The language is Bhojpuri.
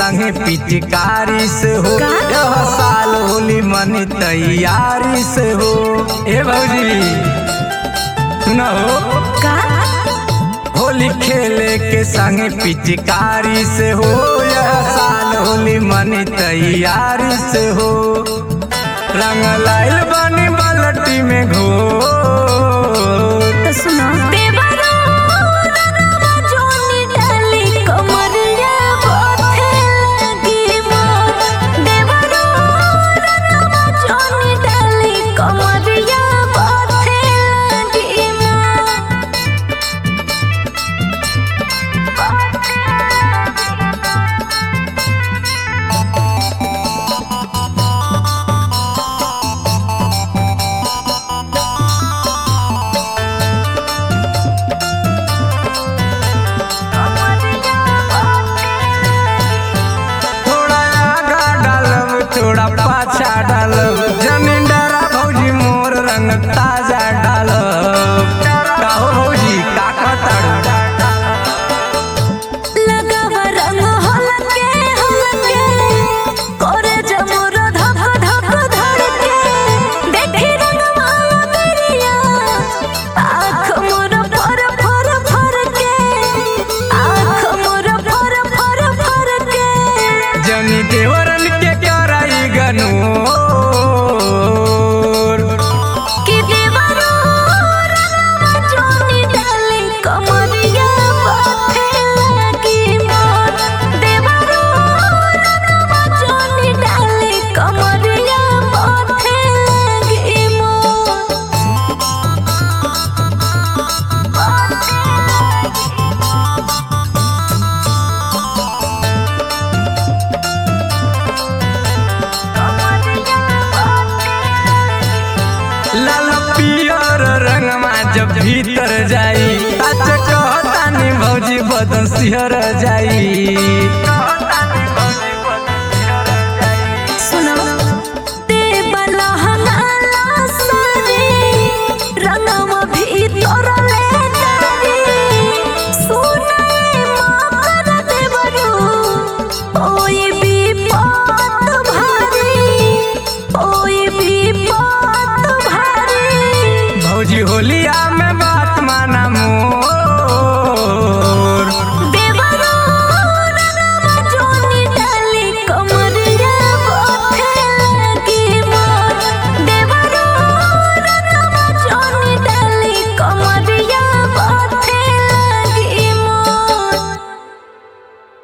संगे पिचकारी से हो का? यह साल होली मनी तैयारी से हो ए भौजी सुना हो का होली खेले के संगे पिचकारी से हो यह साल होली मनी तैयारी से हो रंग लाइल बनी बाल्टी में घो तो सुनो देवरो रंगवा जोनी डाली कमरिया बोथे लगी मोर देवरो रंगवा जोनी डाली कमरिया बोथे लगी मोर थोड़ा आगा डालब थोड़ा पाछा डालब जमीन डरा भौजी मोर रंग ताजा डालब काहो भौजी का कहताड़ू लगावा रंग हलके हलके करे जमुर धक धक धड़के देखी रंगवा मेरिया आँख मोर फर फर फर के आँख मोर फर फर फर के जनी देवरन के कराई गनोर कि देवरो रंगवा जोनी डाली कमरिया बाथे लगी मोर देवरो रंगवा जोनी डाली कमरिया बाथे लगी मोर लाल पियर रंगमा जब भीतर जाई सच कहतानी भौजी बदन सिहर जाई